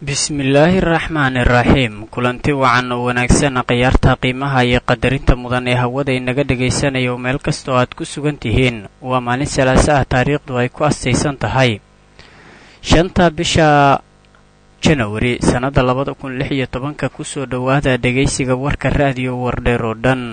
bismillaahi araxmaani iraxiim kulanti wacan oo wanaagsan khiyaarta qiimaha iyo qadarinta mudan ee hawada inaga dhegaysanaya oo meel kastoo aad ku sugan tihiin waa maalin salaasa ah taariikhdu ay ku astaysan tahay shanta bisha janawari sannadda labada kun lix iyo tobanka kusoo dhowaada dhegaysiga warka raadiyo wardheer oo dhan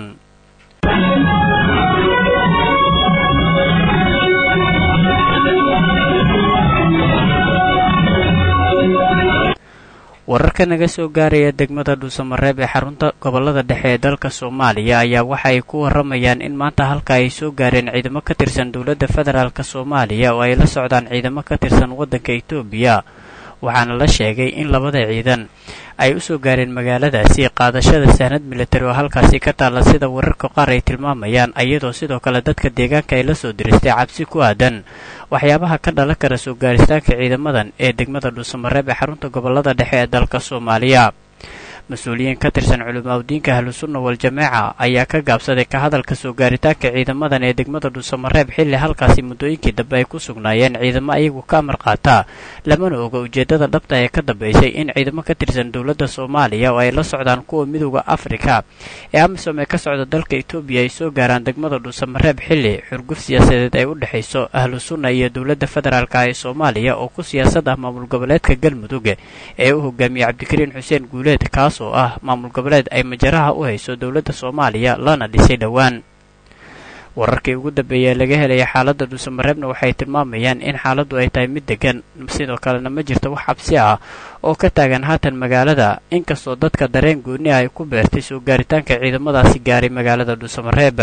wararka naga soo gaaraya degmada dhuusamareeb ee xarunta gobolada dhexe ee dalka soomaaliya ayaa waxa ay ku waramayaan in maanta halka ay soo gaareen ciidamo ka tirsan dowladda federaalk soomaaliya oo ay la socdaan ciidamo ka tirsan waddanka etoobiya waxaana la sheegay in labada ciidan ay u soo gaareen magaaladaasi qaadashada sahnad militari oo halkaasi ka taalla sida wararka qaar ay tilmaamayaan iyadoo sidoo kale dadka deegaanka ay la soo diristay cabsi ku aadan waxyaabaha ka dhalan kara soo gaaristaanka ciidamadan ee degmada dhuusamareeb ee xarunta gobolada dhexe ee dalka soomaaliya mas-uuliyiin ka tirsan culimaaudiinka ahlusunna wal-jamaaca ayaa ka gaabsaday ka hadalka soo gaaritaanka ciidamadan ee degmada dhuusamareeb xilli halkaasi muddooyinkii dambe ay ku sugnaayeen ciidamo ayagu ka amar qaata lamana oga ujeeddada dhabta ee ka dambaysay in ciidamo ka tirsan dowladda soomaaliya oo ay la socdaan kuwa midooda afrika ee amisom ee ka socda dalka etoobiya ay soo gaaraan degmada dhuusamareeb xilli xurguf siyaasadeed ay u dhexayso ahlusunna iyo dowladda federaalk ee soomaaliya oo ku siyaasad ah maamul goboleedka galmudug ee u hogaamiyey cabdikariin xuseen guuleed kaas oo ah maamul goboleed ay majaraha u hayso dowladda soomaaliya lana dhisay dhowaan wararkii ugu dambeeyay laga helaya xaaladda dhuusamareebna waxay tilmaamayaan in xaaladdu ay tahay mid degan sidoo kalena ma jirto wax cabsi ah oo ka taagan haatan magaalada inkastoo dadka dareen gooni ah ay ku beertay soo gaaritaanka ciidamadaasi gaaray magaalada dhuusamareeb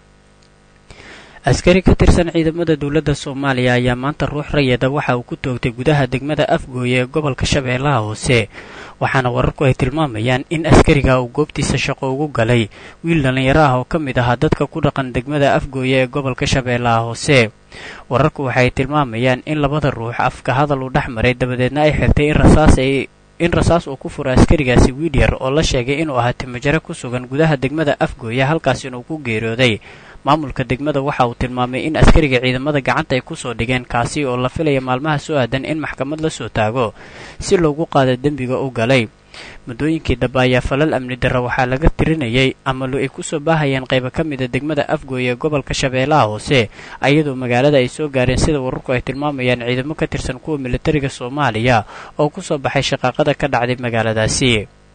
askari ka tirsan ciidamada dowladda soomaaliya ayaa maanta ruux rayada waxa uu ku toogtay gudaha degmada afgooye ee gobolka shabeellaha hoose waxaana wararku ay tilmaamayaan in askariga uu goobtiisa shaqo ugu galay wiil dhallinyaro ah oo ka mid ahaa dadka ku dhaqan degmada afgooye ee gobolka shabeellaha hoose wararku waxay tilmaamayaan in labada ruux afka hadal uu dhex maray dabadeedna ay xirtay in rasaas ay in rasaas uu ku furo askarigaasi wiil yar oo la sheegay inuu ahaa timajaro ku sugan gudaha degmada afgooye halkaasina uu ku geeriyooday maamulka degmada waxa uu tilmaamay in askariga ciidamada gacanta ay kusoo dhigeen kaasi oo la filaya maalmaha soo aadan in maxkamad la soo taago si loogu qaado dembiga u galay muddooyinkii dambe ayaa falal amni darra waxaa laga tirinayay ama ay kusoo baahayeen qaybo ka mida degmada afgooye ee gobolka shabeellaha hoose iyadoo magaalada ay soo gaareen sida wararku ay tilmaamayaan ciidamo ka tirsan kuwa militariga soomaaliya oo kusoo baxay shaqaaqada ka dhacday magaaladaasi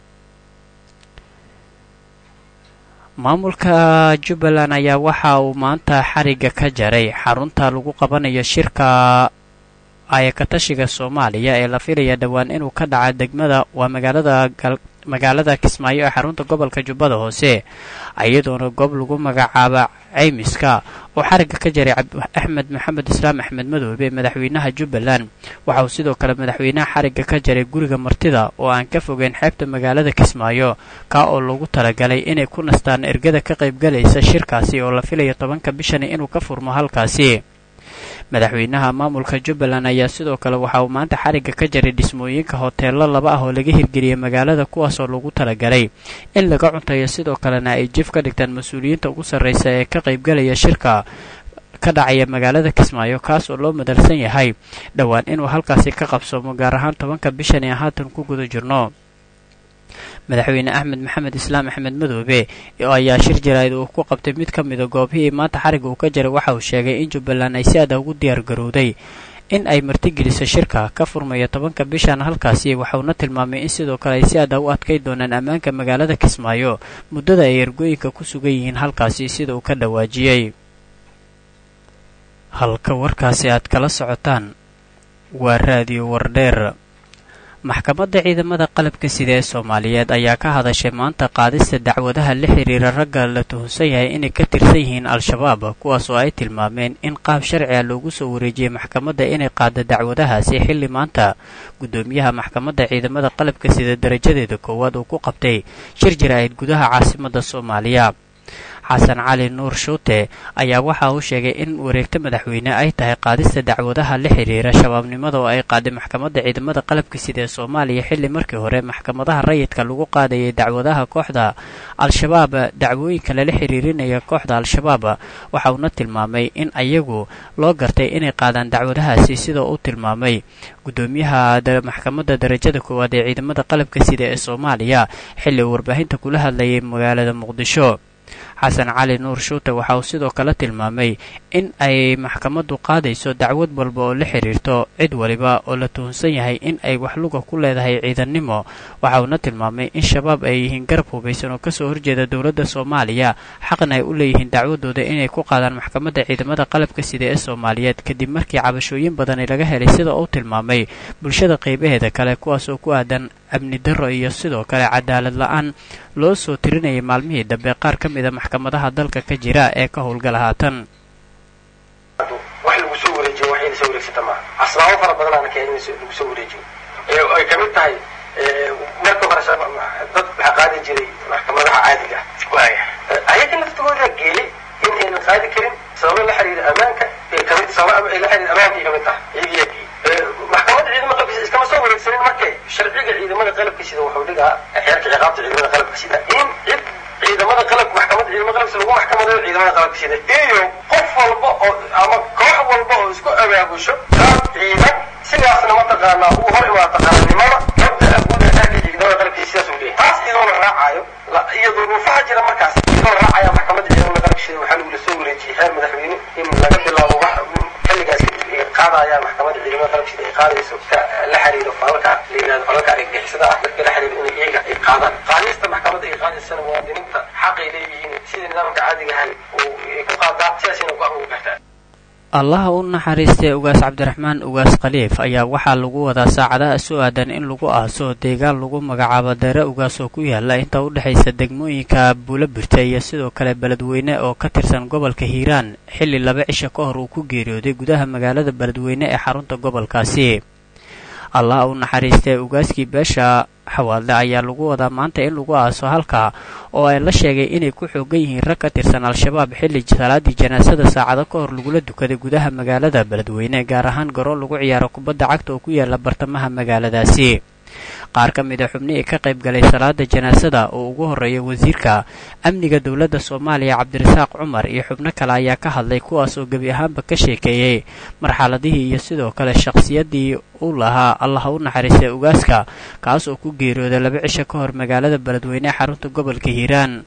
maamulka jubbaland ayaa waxa uu maanta xariga ka jaray xarunta lagu qabanayo shirka ayakatashiga soomaaliya ee la filaya dhowaan inuu ka dhaca degmada waa magaalada magaalada kismaayo ee xarunta gobolka jubbada hoose iyadoona goob lagu magacaaba caymiska oo xariga ka jaray axmed maxamed islaam axmed madoobe madaxweynaha jubbaland waxa uu sidoo kale madaxweynaha xariga ka jaray guriga martida oo aan ka fogeyn xeebta magaalada kismaayo kaa oo loogu talagalay inay ku nastaan ergada ka qaybgalaysa shirkaasi oo la filayo tobanka bishani inuu ka furmo halkaasi madaxweynaha maamulka jubbaland ayaa sidoo kale waxa uu maanta xariga ka jaray dhismooyinka hoteello laba ah oo laga hirgeliyey magaalada kuwaasoo lagu talagalay in laga cuntayo sidoo kalena ay jif ka dhigtaan mas-uuliyiinta ugu sarraysa ee ka qaybgalaya shirka ka dhacaya magaalada kismaayo kaas oo loo madalsan yahay dhowaan inuu halkaasi ka qabsoomo gaar ahaan tobanka bishan ee haatan ku guda jirno madaxweyne axmed maxamed islaam axmed madoobe oo ayaa shir jaraa'id uu ku qabtay mid ka mida goobihii maanta xariga uu ka jaray waxa uu sheegay in jubbaland ay si aada ugu diyaar garowday in ay martigeliso shirka ka furmaya tobanka bishan halkaasi waxauna tilmaamay in sidoo kale ay si aada u adkay doonaan ammaanka magaalada kismaayo muddada ay ergooyinka ku sugan yihiin halkaasi sida uu ka dhawaajiyey halka warkaasi aad kala socotaan waa raadiyo wardheer maxkamadda ciidamada qalabka sida ee soomaaliyeed ayaa ka hadashay maanta qaadista dacwadaha la xiriira ragga la tuhunsan yahay inay ka tirsan yihiin al-shabaab kuwaas oo ay tilmaameen in qaab sharci ah loogu soo wareejiyey maxkamadda inay qaada dacwadahaasi xilli maanta guddoomiyaha maxkamadda ciidamada qalabka sida darajadeeda koowaad uu ku qabtay shir jaraa'id gudaha caasimadda soomaaliya xasan cali nuur shuute ayaa waxa uu sheegay in wareegta madaxweyne ay tahay qaadista dacwadaha la xiriira shabaabnimada oo ay qaaday maxkamadda ciidamada qalabka sida ee soomaaliya xilli markii hore maxkamadaha rayidka lagu qaadayay dacwadaha kooxda al-shabaab dacwooyinka lala xiriirinaya kooxda al-shabaab waxa uuna tilmaamay in ayagu loo gartay inay qaadaan dacwadahaasi sida uu tilmaamay gudoomiyaha maxkamadda darajada koowaad ee ciidamada qalabka sida ee soomaaliya xilli uu warbaahinta kula hadlayay magaalada muqdisho xasan cali nuur shuute waxa uu sidoo kale tilmaamay in ay maxkamaddu qaadayso dacwad walba oo la xiriirto cid waliba oo la tuhunsan yahay in ay wax luga ku leedahay ciidannimo waxa uuna tilmaamay in shabaab ay yihiin garab hubaysan oo kasoo horjeeda dowladda soomaaliya xaqna ay u leeyihiin dacwadooda inay ku qaadaan maxkamadda ciidamada qalabka sida ee soomaaliyeed kadib markii cabashooyin badani laga helay sida uu tilmaamay bulshada qaybaheeda kale kuwaas oo ku aadan amni darro iyo sidoo kale cadaalad la-aan loo soo tirinayay maalmihii dambe qaar ka mida maxkamadaha dalka ka jira ee ka howlgala haatan wax lagu soo wareejiyo wax inay soo wareegsata maaha asbaabo fara badanaana keen in lagu soo wareejiyo ay ka mid tahay marka hore dad waxaa qaadi jiray maxkamadaha caadiga ayaga laftigooda geeyey in aynan qaadi karin sababo la xiriira ammaanka kamid sababo la xiriira ammaanka ay kamid tahay iyagiyaa geeyey maxkamadda ciidamada qalabka iskama soo wareegsanin markay sharciga ciidamada qalabka sida wuxuu dhigaa xeerka ciqaabta ciidamada qalabka sida in cid ciidamada qalab maxkamadda ciidamada qalabka sida lagu maxkamadayo ciidamada qalabka sida iyo qof walba oo ama koox walba oo isku abaabusho qaab ciidan sidaasna mataqaanaa uu hor imaata qarannimada mabda guud asaaka ciidamada qalabka sidaas uu leeyahay taas iyadoona raacayo iyo duruufaha jira markaas iyadoo raacaya maxkamadda ciidamada qalabka sida waxaa lagu soo wareejiyey xeer madaxweyne in laga bilaabo wax xilligaas kadib ay qaadayaan maxkamadda ciidamada qalabka sida ay qaadayso la xiriiro falalka la yidhahdo falalka argagixisada ah marka la xiriiro inay iyaga ay qaadaan qaadista maxkamadda ay qaadaysana muwaadiniinta xaqay leeyihiin sida nidaamka caadiga ahay oo ay ku qaadaa sidaasayna go-aan ugu gaartaa allaha u naxariistay ugaas cabdiraxmaan ugaas khaliif ayaa waxaa lagu wadaa saacadaha soo aadan in lagu aaso deegaan lagu magacaabo deere ugaas oo ku yaala inta u dhexaysa degmooyinka buulo birta iyo sidoo kale beledweyne oo ka tirsan gobolka hiiraan xilli laba cisha ka hor uu ku geeriyooday gudaha magaalada beledweyne ee xarunta gobolkaasi allaha u naxariistay ugaaskii beesha xawaadle ayaa lagu wadaa maanta in lagu aaso halkaa oo ay la sheegay inay ku xoogan yihiin rag ka tirsan al-shabaab xilli salaadii janaasada saacado ka hor lagula dukaday gudaha magaalada beledweyne gaar ahaan garoon lagu ciyaaro kubadda cagta oo ku yaala bartamaha magaaladaasi qaar ka mid a xubnihii ka qayb galay salaada janaasada oo ugu horreeya wasiirka amniga dowladda soomaaliya cabdirasaaq cumar iyo xubno kale ayaa ka hadlay kuwaas oo gebi ahaanba ka sheekeeyey marxaladihii iyo sidoo kale shaqhsiyaddii uu lahaa allah u naxariistay ugaaska kaas oo ku geeriyooday laba cisho ka hor magaalada beledweyne ee xarunta gobolka hiiraan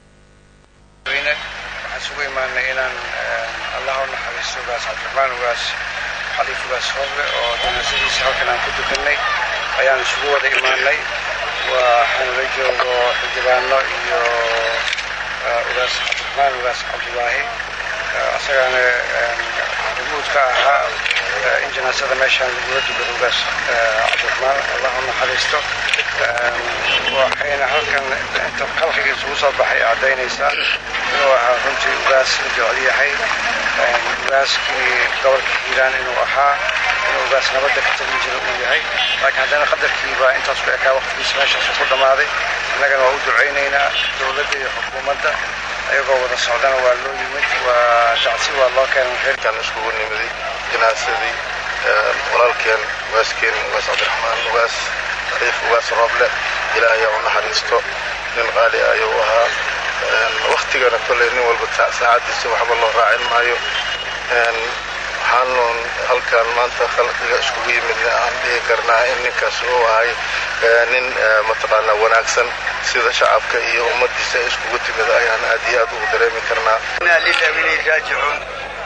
waxaan isugu imaanay inaan allah u naxariisto ugaas cabdiraxmaan ugaas xaliif ugaas roble oo janaasadiisa halkan aan ku dukanay ayaan isugu wada imaanay waxaan la joogo xildhibaano iyo ugaas cabdiraxmaan ugaas cabdulaahi asagaana rumuud ka ahaa in janaasada meeshaan lagula dukado ugaas cabdiraxmaan allah u naxariisto waxayna halkan inta khalqiga isugu soo baxay caddaynaysaa inuu ahaa runtii ugaas la jecel yahay ugaaskii gobolka hiiraan inuu ahaa inuu ugaas nabadda ka tagin jira uu yahay laakiin haddana qadarkiiba intaas ku ekaa waqtigiisa meeshaas ku dhammaaday innagana waa u ducaynaynaa dowladda iyo xukuumadda ayagoo wada socdana waa loo yimid waa dacsi waa loo keenay reerkan iskugu nimiday janaasadii walaalkeen ugaaskeen ugaas cabdiraxmaan ugaas khaliif ugaas rooble ilaahay u naxariisto nin qaali ayuu ahaa waktigana kolley nin walba saacadiisa waxba loo raacin maayo waxaanu halkan maanta khalqiga iskugu yimidna aan dhihi karnaa in ninkaas uu ahay nin mataqaanaa wanaagsan sida shacabka iyo ummadiisa ay iskugu timid ayaan aad iyo aad ugu dareemi karnaa raajicuun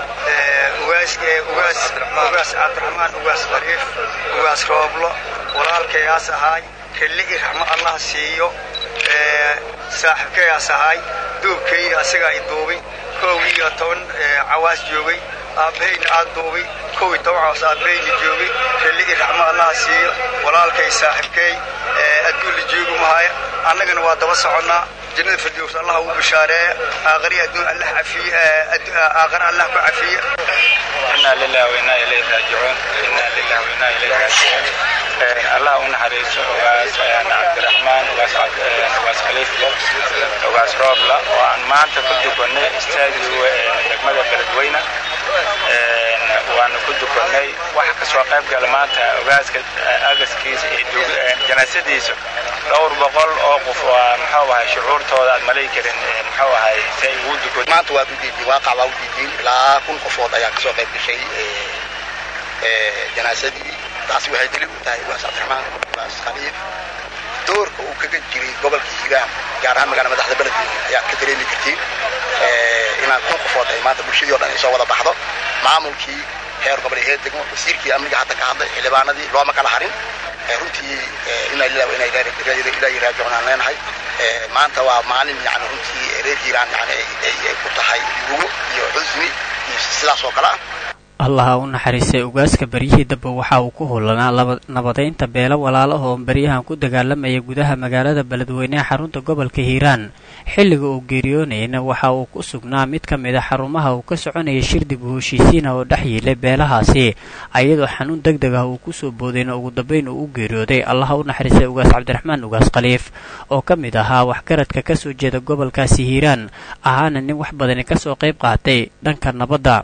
ugaas cabdiraxmaan ugaas khaliif ugaas rooblo walaalkayaas ahaay kelli i raxmo allah siiyo saaxiibkayaas ahaay duubkay asagaa i duubay kow iyo toban cawaas joogay aabbahayna aad duubay kow iyo toban cawaas aabbahayna joogay kelli i raxmo allah siiyo walaalkay saaxiibkay adduun la joogi mahaya annagana waa daba soconnaa jannada firdows allah ugu bishaareeya aaqari adduun allah cafiye aaqar allah ku cafiye inaa lillahi wa inaa ilayhi raajicuun inaa lillahi wa inaa ilayhi raajicuun allah u naxariiso ugaas cabdiraxmaan ugaas ugaas khaliif ugaas roobla oo aan maanta ku dukanay istaadiga degmada beledweyne waanu ku dukanay wax kasoo qayb gala maanta ogaaska agaskiisa iyo janaasadiisa dhowr boqol oo qof waa muxuu ahay shucuurtooda aad malay karin muxuu ahay say ugu dukan maanta waad udiidiin waaqac waa udiidiin ilaa kun qofood ayaa kasoo qayb gashay janaasadii taasi waxay daliil u tahay ugaas cabdiraxmaan ugaas khaliif doorka uu kaga jiray gobolka hiiraan gaar ahaan magaala madaxda beledweyne ayaad ka dareemi kartiin inaan kun qofood ay maanta bulshadii o dhan ay soo wada baxdo maamulkii heer gobol heer degmo wasiirkii amniga hadda ka hadlay xildhibaanadii looma kala harin runtii inay ilaahi raajicuun aan leenahay maanta waa maalin yani runtii reer hiiraan yani ay ku tahay lugo iyo xusni iyo sidaas oo kale ah allaha u naxariistay ugaaska beryihii dambe waxa uu ku hulanaa nabadaynta beelo walaalaha oo beryahan ku dagaalamaya gudaha magaalada beledweyneha xarunta gobolka hiiraan xilliga uu geeriyoonayna waxa uu ku sugnaa mid ka mid a xarumaha uu ka soconayay shir dib u heshiisiina oo dhex yiilay beelahaasi ayadoo xanuun deg deg ah uu kusoo boodayna ugu dambayn uu u geeriyooday allaha u naxariistay ugaas cabdiraxmaan ugaas khaliif oo ka mid ahaa waxgaradka ka soo jeeda gobolkaasi hiiraan ahaana nin wax badani kasoo qayb qaatay dhanka nabadda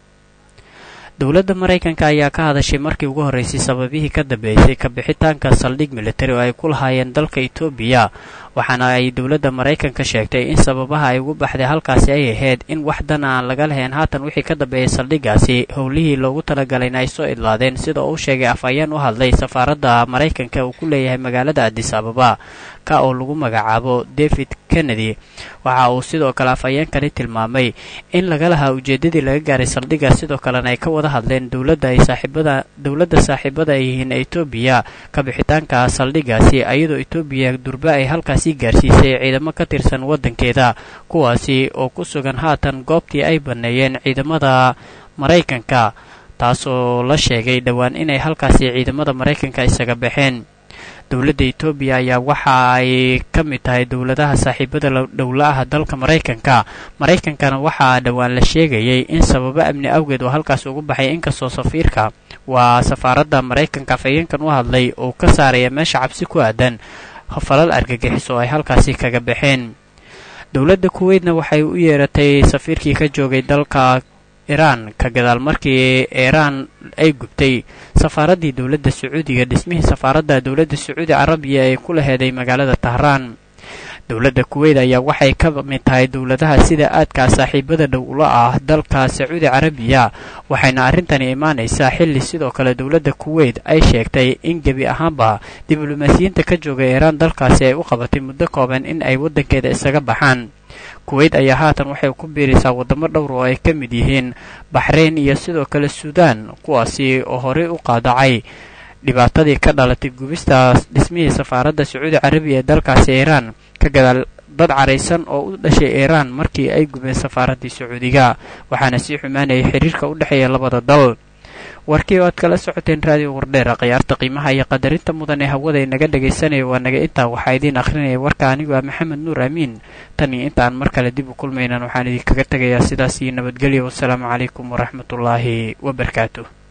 dowladda maraykanka ayaa ka hadashay markii ugu horreysay sababihii ka dambeysay ka bixitaanka saldhig militari oo ay ku lahaayeen dalka etoobiya waxaana ay dowladda maraykanka sheegtay in sababaha ay ugu baxday halkaasi ay ahayd in wax dan aan laga lahayn haatan wixii ka dambeeyay saldhiggaasi howlihii loogu talagalayna ay soo idlaadeen sida uu sheegay afhayeen u hadlay safaaradda maraykanka uu ku leeyahay magaalada adis ababa ka oo lagu magacaabo david kennedy waxa uu sidoo kale afhayeenkani tilmaamay in laga lahaa ujeeddadii laga gaaray saldhiggaas sidoo kalena ay ka wada hadleen dowladda ay saaxiibada dowladda saaxiibada ay yihiin etoobiya ka bixitaanka saldhiggaasi ayadoo etoobiya durbe ay halkaasi gaarsiisay ciidamo ka tirsan waddankeeda kuwaasi oo ku sugan haatan goobtii ay banneeyeen ciidamada maraykanka taasoo la sheegay dhowaan inay halkaasi ciidamada maraykanka isaga baxeen dowladda etoobiya ayaa waxa ay ka mid tahay dowladaha saaxiibada dhowla ah dalka maraykanka maraykankana waxaa dhowaan la sheegayay in sababo amni awgeed oo halkaas ugu baxay inkastoo safiirka waa safaaradda maraykanka afhayeenkan u hadlay oo ka saaraya meesha cabsi ku aadan falal argagixis oo ay halkaasi kaga baxeen dowladda kuweydna waxay u yeeratay safiirkii ka joogay dalka iraan ka gadaal markii iiraan ay gubtay safaaraddii dowladda sacuudiga dhismihii safaaradda dowladda sacuudi carabiya ee ku laheeday magaalada tahraan dowladda kuweyt ayaa waxay ka mid tahay dowladaha sida aadkaa saaxiibada dhow ula ah dalka sacuudi carabiya waxayna arrintani imaanaysaa xilli sidoo kale dowladda kuweyt ay sheegtay in gebi ahaanba diblomaasiyiinta ka jooga iiraan dalkaasi ay u qabatay muddo kooban in ay waddankeeda isaga baxaan kuweyt ayaa haatan waxay ku biiraysaa waddamo dhowr oo ay ka mid yihiin baxrayn iyo sidoo kale suudaan kuwaasi oo horey u qaadacay dhibaatadii ka dhalatay gubistaas dhismihii safaaradda sacuudi carabiya ee dalkaasi iiraan ka gadaal dad caraysan oo u dhashay iiraan markii ay gubeen safaaraddii sacuudiga waxaana sii xumaanayay xiriirka u dhexeeya labada dal warkii oo aad kala socoteen raadiyo wardheera khiyaarta qiimaha iyo qadarinta mudan ee hawada inaga dhegaysanaya waa naga intaa waxaa idiin akhrinaya warka anigu ah maxamed nuur amiin tan iyo intaan mar kale dib u kulmaynan waxaan idinkaga tegayaa sidaas iyo nabadgelyo wassalaamu calaykum waraxmatullaahi wabarakaatu